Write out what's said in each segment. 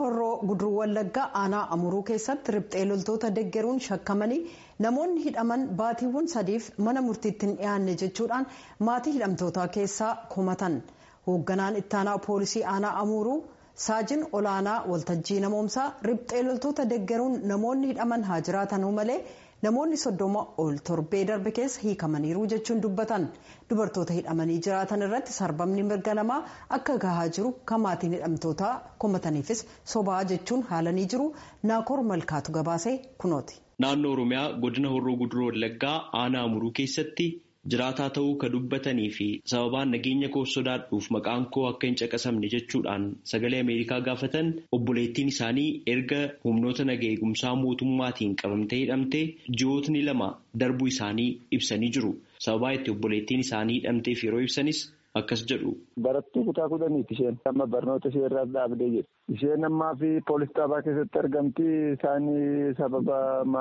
horroo guduruu wallaggaa aanaa amuruu keessatti riphxee loltoota deggeruun shakkamanii namoonni hidhaman baatiiwwan sadiif mana murtiitti hin dhiyaanne jechuudhaan maatii hidhamtootaa keessaa komatan hoogganaan ittaanaa poolisii aanaa amuruu saajin olaanaa waltajjii namoomsaa riphxee loltoota deggeruun namoonni hidhaman haa jiraatanuu malee namoonni soddoma ol torbee darbe keessa hiikamaniiru jechuun dubbatan dubartoota hidhamanii jiraatan irratti sarbamni mirga namaa akka gahaa jiru kan maatiin hidhamtootaa komataniifis sobaa jechuun haalanii jiru naakoor malkaatu gabaasee kunooti. naannoo oromiyaa godina horroo guduroo wallaggaa aanaa amuruu keessatti jiraataa ta'uu ka dubbatanii fi sababaan nageenya koo sodaadhuuf maqaan koo akka hin caqasamne jechuudhaan sagalee ameerikaa gaafatan obboleettiin isaanii erga humnoota naga eegumsaa mootummaatiin qabamtee hidhamte ji'ootni lama darbuu isaanii ibsanii jiru sababaa itti obboleettiin isaanii hidhamteef yeroo ibsanis akkas jedhu. Barattuu kutaa kudhaniiti isheen amma barnoota ishee irraa dhaabdee jirti. Isheen ammaa fi poolis xaabaa keessatti argamti. Isaan sababa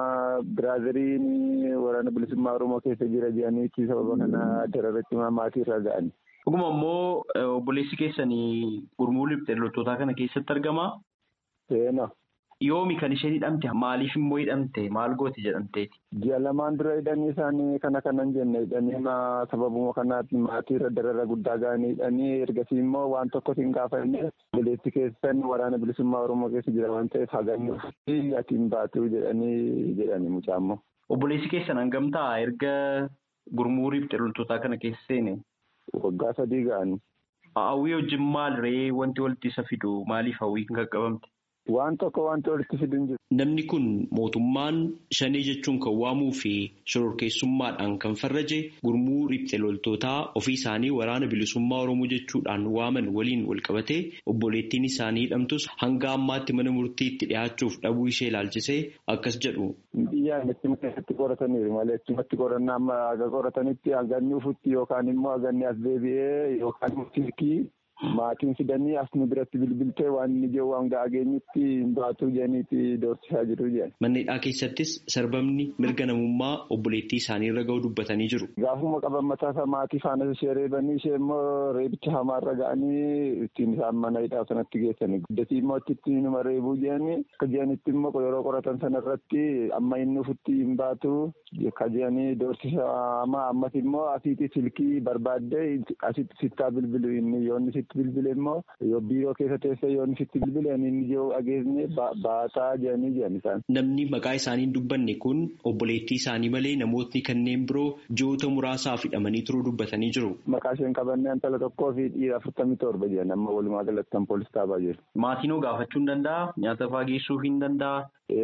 biraaziliin waraana bilisummaa Oromoo keessa jira jedhaniiti sababa kana dararratti maatii irraa ga'ani. Dhuguma immoo obboleessi keessanii gurmuu riphxee loltootaa kana keessatti argamaa? Seenaa. Yoomi kan isheen hidhamte maaliif immoo hidhamte maal gooti jedhamteeti? Ji'a lamaan dura hidhanii isaanii kana kanan jenne hidhanii sababuma kanaatti maatii irra darara guddaa ga'anii hidhanii ergasii immoo waan tokko hin gaafanne obboleessi keessan waraana bilisummaa Oromoo keessa jira waan ta'eef haganyuu fi ati hin baatu jedhanii jedhani mucaammoo. Obboleessi keessan hangamtaa erga gurmuu riphxee loltootaa kana keessa seene? Waggaa sadii ga'anii. Hawwii wajjin maal ree wanti walitti isa fidu maaliif hawwii kan qaqqabamte? Waan tokko wanti walitti fidu hin jiru. Namni kun mootummaan shanee jechuun kan waamuu fi shororkeessummaadhaan kan farraje gurmuu riphxee loltootaa ofii isaanii waraana bilisummaa Oromoo jechuudhaan waaman waliin walqabatee obboleettiin isaanii hidhamtus hanga ammaatti mana murtiitti dhiyaachuuf dhabuu ishee ilaalchisee akkas jedhu. Biyyaan itti keessatti qorataniiru malee ittimatti qorannaa amma haga qoratanitti haganni ufutti yookaan immoo haganni as deebi'ee yookaan silkii. Maatiin fidanii as nu biratti bilbiltee waan inni jiru waan ga'aa geenyutti hin baatu jedhaniiti doorsisaa jiru jedhan. Manneen keessattis sarbamni mirga namummaa obboleettii isaanii irra ga'u dubbatanii jiru. Gaafuma qaban mataa isaa maatii faana ishee reebanii ishee immoo reebicha hamaarra ga'anii ittiin isaan mana hidhaa sanatti geessanii guddatii immoo itti numa reebuu jedhanii akka jedhanitti immoo yeroo qoratan sana irratti amma inni ufutti hin baatu akka jedhanii doorsisa hamaa ammas immoo asiitti silkii barbaaddee asitti sittaa bilbilu inni yoonni sitti bilbile immoo yoo biiroo keessa teessee yoonni sitti bilbile inni jiru dhageessine baataa jedhanii jedhan isaan. Namni maqaa isaanii hin dubbanne kun obboleettii isaanii malee namootni kanneen biroo ji'oota muraasaaf hidhamanii turuu dubbatanii jiru. Maqaa isheen qabannee intala tokkoo fi dhiira afurtamii torba jedhan amma walumaa galatti kan poolis taabaa jiru. Maatiin hoo gaafachuu hin danda'a? Nyaata fa'aa geessuu hin danda'a?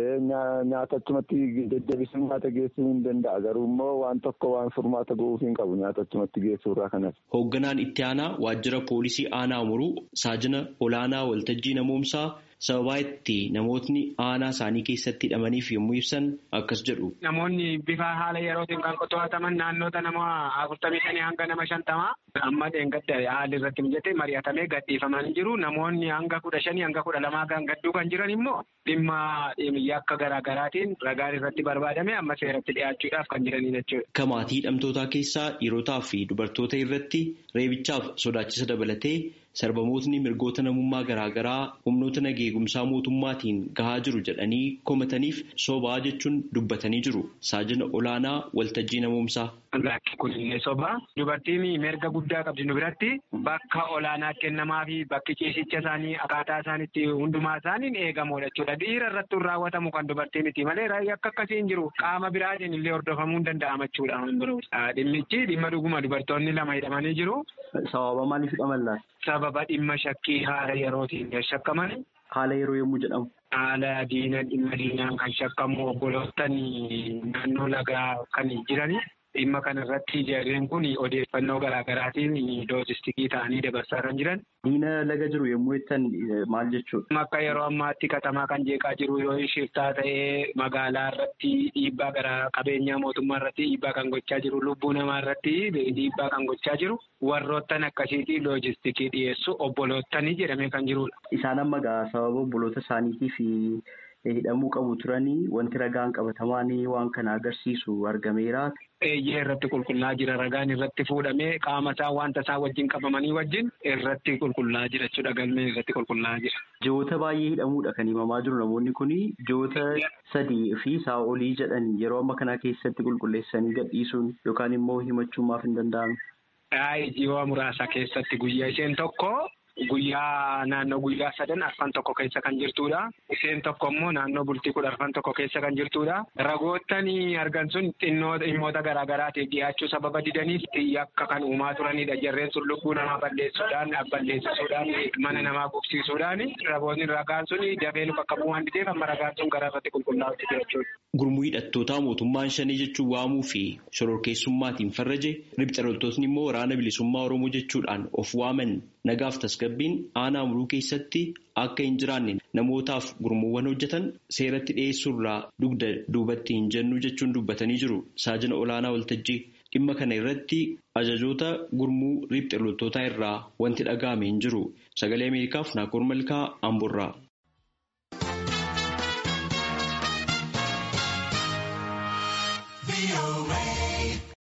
Nyaata achumatti deddeebisuu nyaata geessuu hin danda'a garuu immoo waan tokko waan furmaata gochuuf hin qabu nyaata achumatti geessuu irraa kanas. Hoogganaan itti aanaa waajjira poolisii aanaa amuruu saajina olaanaa waltajjii namoomsaa sababaa itti namootni aanaa isaanii keessatti hidhamaniif yommuu ibsan akkas jedhu. Namoonni bifa haala yerootiin kan to'ataman naannoota nama afurtamii shanii hanga nama shantamaa amma dheengadda haalli irratti mijatee mari'atamee gadhiifamanii jiru. Namoonni hanga kudha shanii hanga kudha lamaa kan gadduu kan jiran immoo dhimma yakka garaa garaatiin ragaan irratti barbaadame amma seeratti dhiyaachuudhaaf kan jiranii jechuudha. Kan maatii hidhamtootaa keessaa dhiirotaa fi dubartoota irratti reebichaaf sodaachisa dabalatee sarbamootni mirgoota namummaa garaagaraa humnoota nageegumsaa mootummaatiin gahaa jiru jedhanii komataniif sobaa jechuun dubbatanii jiru. Saajina olaanaa waltajjii namoomsaa. Lakki kunillee sobaa. Dubartiin mirga guddaa qabdi nu biratti bakka olaanaa kennamaa fi bakki ciisicha isaanii akkaataa isaaniitti hundumaa isaaniin eegamuudha jechuudha. Dhiira irratti raawwatamu kan dubartii miti malee akka akkasii hin jiru. Qaama biraatiin illee hordofamuu hin danda'ama jechuudha. Dhimmichi dhimma dhuguma dubartoonni lama hidhamanii jiru. Sababa maaliif hidhaman laata? Sababa dhimma shakkii haala yerootiin shakkaman. Haala yeroo yommuu jedhamu. Haala diina dhimma diinaan kan shakkamu obboloottan naannoo lagaa kan jirani. Dhimma kana irratti jarreen kun odeeffannoo garaa garaatiin loojistikii ta'anii dabarsaa kan jiran. Diina laga jiru yommuu jettan maal jechuudha? Akka yeroo ammaatti katamaa kan jeeqaa jiru yoo shiftaa ta'ee magaalaa irratti dhiibbaa gara qabeenyaa mootummaa irratti dhiibbaa kan gochaa jiru lubbuu namaa irratti dhiibbaa kan gochaa jiru warroottan akkasiitii loojistikii dhiyeessu obboloottan jedhamee kan jirudha. Isaan amma gaa sababa obboloota isaaniitiif hidhamuu qabu turanii wanti ragaan qabatamaan waan kana agarsiisu argameera. Eeyyee irratti qulqullaa jira ragaan irratti fuudhamee qaama isaa wanta isaa wajjin qabamanii wajjin irratti qulqullaa'aa jira jechuudha galmeen irratti qulqullaa'aa jira. Ji'oota baay'ee hidhamuudha kan himamaa jiru namoonni kun ji'oota sadii fi isaa olii jedhan yeroo amma kana keessatti qulqulleessanii gadhiisuun yookaan immoo himachuun maaf hin danda'amu. Ji'oota muraasa keessatti guyyaa isheen tokko. Guyyaa naannoo guyyaa sadan arfan tokko keessa kan jirtudha. Isheen tokko immoo naannoo bultii kudha arfan tokko keessa kan jirtudha. Ragoottan argan sun dhimmoota garaagaraatiif dhiyaachuu sababa didaniif yakka kan uumaa turanidha. Jarreen sun lubbuu namaa balleessuudhaan, balleessisuudhaan, mana namaa gogsiisuudhaan ragoonni ragaan sun dafee bakka bu'aan dideef amma ragaan sun gara irratti qulqullaa'utti jechuudha. Gurmuu hidhattootaa mootummaan shanii jechuun waamuu fi shororkeessummaatiin farraje ribxa loltootni immoo waraana bilisummaa Oromoo jechuudhaan of waaman nagaaf tasgabbiin aanaa muruu keessatti akka hin jiraanne namootaaf gurmuuwwan hojjetan seeratti dhiyeessuurraa dugda duubatti hin jennu jechuun dubbatanii jiru. Saajina olaanaa waltajjii dhimma kana irratti ajajoota gurmuu ribxa loltootaa irraa wanti dhaga'ame hin jiru. Sagalee Ameerikaaf Naakoor Malkaa Amburraa.